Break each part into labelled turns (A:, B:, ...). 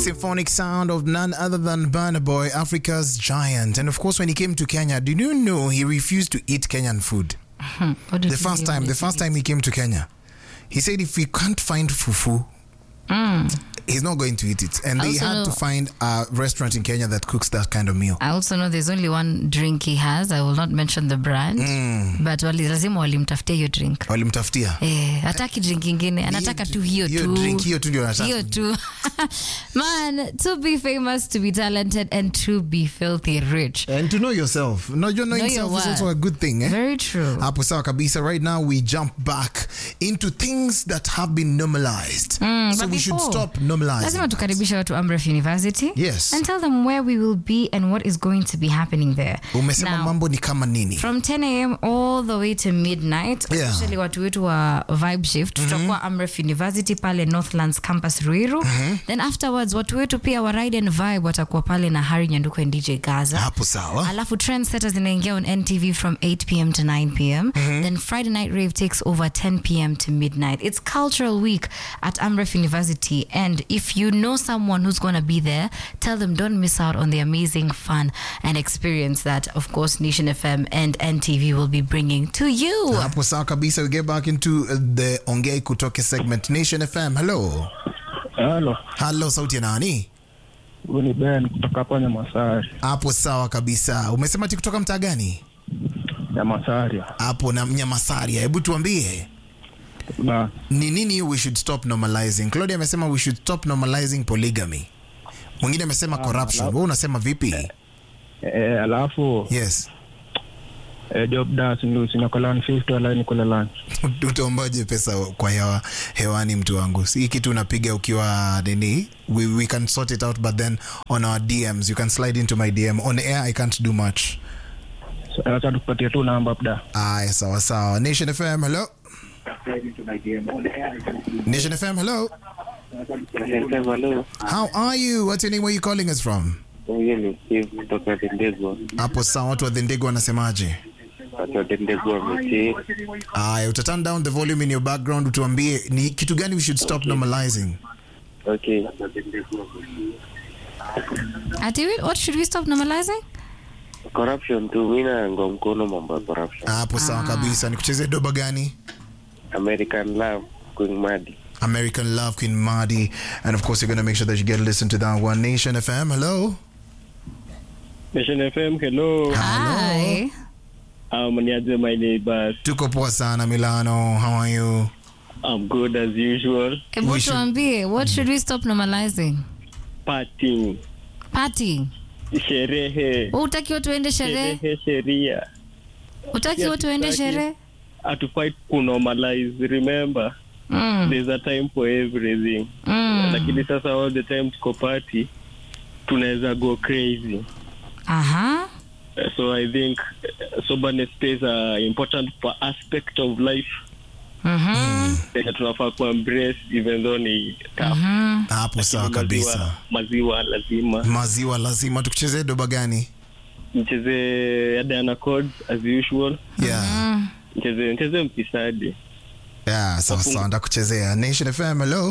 A: symphonic sound of none other than Burna Boy, Africa's giant. And of course, when he came to Kenya, did you know he refused to eat Kenyan food?
B: What did
A: The
B: he
A: first
B: do
A: time,
B: when
A: the
B: he
A: first
B: did
A: time he came to Kenya, he said if we can't find fufu, he's not going to eat it. And they
B: Also
A: had
B: know-
A: to find a restaurant in Kenya that cooks that kind of meal.
B: I also know there's only one drink he has. I will not mention the brand. But wali, lazima walimtafutia hiyo drink.
A: Walimtafutia.
B: Eh, hataki drink ingine, anataka tu hiyo
A: hiyo
B: tu.
A: drink, hiyo tu ndio anataka.
B: Hiyo tu. Man, to be famous, to be talented and to be filthy rich.
A: And to know yourself. Know, your knowing
B: Know your
A: yourself is
B: worth.
A: also a good thing. Eh?
B: Very true.
A: Hapo sawa kabisa. Right now we jump back into things that have been normalized. so
B: but
A: we should
B: before,
A: stop normalizing.
B: lazima tukaribisha watu Amref University
A: Yes.
B: and tell them where we will be and what is going to be happening there.
A: Umesema
B: Now,
A: mambo ni kama nini?
B: from 10 a.m. all the way to midnight
A: Yeah.
B: especially watu wetu wa vibe shift tutakuwa Amref University pale Northlands campus Ruiru then afterwards watu wetu pia wa ride and vibe watakuwa pale na Harry Nyanduko and DJ Gaza
A: Hapo sawa.
B: alafu trendsetters inaingia on ntv from 8 pm to 9 pm then friday night rave takes over 10 pm to midnight it's cultural week at amref university and if you know someone who's going to be there tell them don't miss out on the amazing fun and experience that of course nation fm and ntv will be bringing to you
A: Hapo sawa kabisa. We get back into uh, the ongei kutoke segment Nation FM. Hello.
C: Halo,
A: Hello, sauti ya nani?
C: huyu ni Ben kutoka hapa Nyamasari.
A: Hapo sawa kabisa. Umesema ati kutoka mtaa gani?
C: Nyamasari.
A: Hapo na Nyamasaria. Hebu tuambie.
C: Ba,
A: ni nini we should stop normalizing claudia amesema we should stop normalizing polygamy mwingine amesema corruption wewe unasema vipi
C: eh, alafu
A: yes
C: eh, job das ndio sinakola 150 wala nikula lunch.
A: utaombaje pesa kwa hewa, hewani mtu wangu si hii kitu unapiga ukiwa nini we, we can sort it out but then on our dms you can slide into my dm on air i can't do much
C: So, acha tukupatie tu namba labda.
A: aya sawa sawa nation fm hello nation fm hello
D: Hello,
A: how are you what's your name where you calling us from
D: huyu ni Steve kutoka Dendegwa.
A: hapo sawa watu wa dhendego wanasemaje
D: Watu wa Dendegwa wametii.
A: Aya, uta turn down the volume in your background utuambie ni kitu gani we should stop normalizing.
D: Okay.
B: Ati, what should we stop normalizing
D: Corruption tu, mi naunga mkono mambo ya corruption.
A: Hapo sawa kabisa. Nikuchezee doba gani?
D: American Love, Queen Madi.
A: American Love Queen Madi and of course you're going to make sure that you get to listen to that one Nation FM. Hello.
C: Nation FM, hello.
B: Hi.
C: Um, niaje my neighbors.
A: Tuko poa sana Milano. How are you?
C: I'm good as usual.
B: Hebu
A: We should-
B: tuambie what should we stop normalizing
C: Partying,
B: party
C: sherehe,
B: utakiwa tuende sherehe
C: sherehe, sheria.
B: utakiwa
C: Yes,
B: tuende
C: exactly.
B: sherehe
C: Hatufai kunormalize. Remember,
B: mm.
C: there's a time for everything.
B: Mm.
C: Lakini sasa all the time tuko party, tunaweza go crazy.
B: Aha.
C: Uh, so I think uh, soberness plays a important pa- aspect of life
B: Mhm.
C: that tunafaa ku embrace even though ni tough.
B: Mhm.
A: Hapo sawa kabisa.
C: Maziwa, maziwa lazima
A: Maziwa lazima tukuchezee doba gani?
C: mcheze Diana Codes as usual,
A: Yeah.
C: mcheze mcheze mfisadi.
A: Yeah, sawa sawa ndakuchezea. Nation FM. Hello.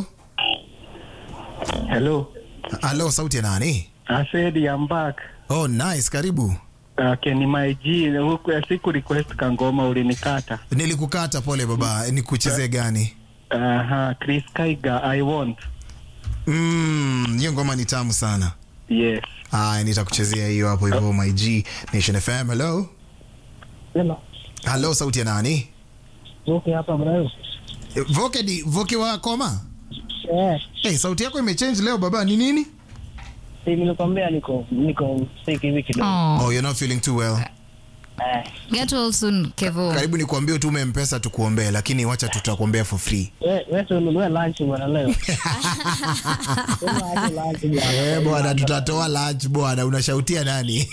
C: Hello,
A: Hello, sauti ya nani?
C: I said I'm back.
A: Oh, nice. Karibu.
C: Okay, ni my G. Huku ya siku request kangoma ulinikata.
A: Nilikukata pole baba. Nikuchezee gani?
C: Aha, Chris Kaiga I want.
A: Mm, hiyo ngoma ni tamu sana.
C: Yes.
A: Aya, nitakuchezea hiyo hapo hivyo my G Nation FM. Hello.
C: Hello.
A: Hello, sauti ya nani?
C: Okay, hapa bro.
A: Eh, Voke di Voke wa Koma.
C: Eh,
A: Hey, sauti yako imechange leo baba, ni nini?
C: si nilikwambia niko niko sick hivi kidogo.
B: Oh.
A: Oh, you're not feeling too well.
C: Eh,
B: Get well soon, Kevo.
A: Karibu nikuambie utume mpesa tukuombee, lakini wacha tutakuombea for free.
C: wewe wewe ununue lunch bwana leo. Sema aje lunch bwana.
A: Eh, bwana tutatoa lunch bwana, unashautia nani?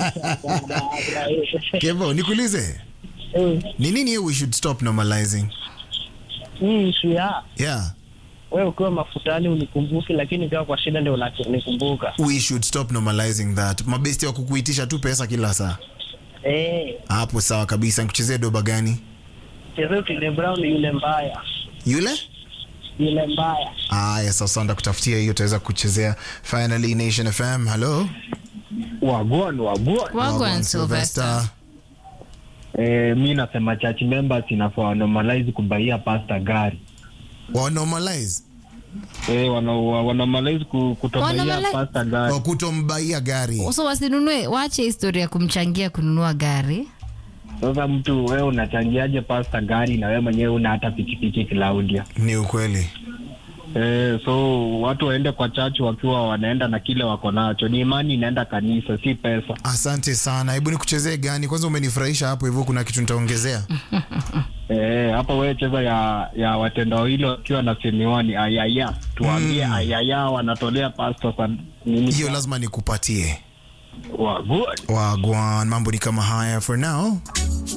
A: Kevo, nikuulize.
C: Eh,
A: Ni nini hiyo we should stop normalizing?
C: hii issue ya
A: Yeah.
C: wewe ukiwa mafutani unikumbuki, lakini ukiwa kwa shida ndio unanikumbuka.
A: We should stop normalizing that. Mabesti wa kukuitisha tu pesa kila saa.
C: Eh,
A: Hapo sawa kabisa. Nikuchezee doba gani?
C: chezea Otile Brown yule mbaya.
A: Yule?
E: ile mbaya.
A: Aya, sasa ndakutafutia hiyo, utaweza kuchezea finally Nation FM. Hello
E: Wagwan wagwan.
B: Wagwan Sylvester.
E: Eh, mi nasema church members inafaa wanormalize kubaia pasta gari.
A: wa normalize
E: Eh, wana wanormalize ku- kutobaia
B: Wanormalize-
E: pasta gari.
A: wa kutombaia gari.
B: so wasinunue waache historia ya kumchangia kununua gari
E: Sasa mtu wewe unachangiaje pasta gari na wewe mwenyewe una hata pikipiki Claudia?
A: Ni ukweli.
E: Eh, so watu waende kwa church wakiwa wanaenda na kile wako nacho. Ni imani inaenda kanisa, si pesa.
A: Asante sana. Hebu nikuchezee gani kwanza? Umenifurahisha hapo hivyo, kuna kitu nitaongezea.
E: Eh, hapa wewe cheza ya ya watenda hilo wakiwa na semiwani ayaya. Tuambie
A: Mm.
E: ayaya wanatolea pasta sana. Nini?
A: Hiyo lazima nikupatie.
E: Wagwan.
A: Wagwan, mambo ni kama haya for now.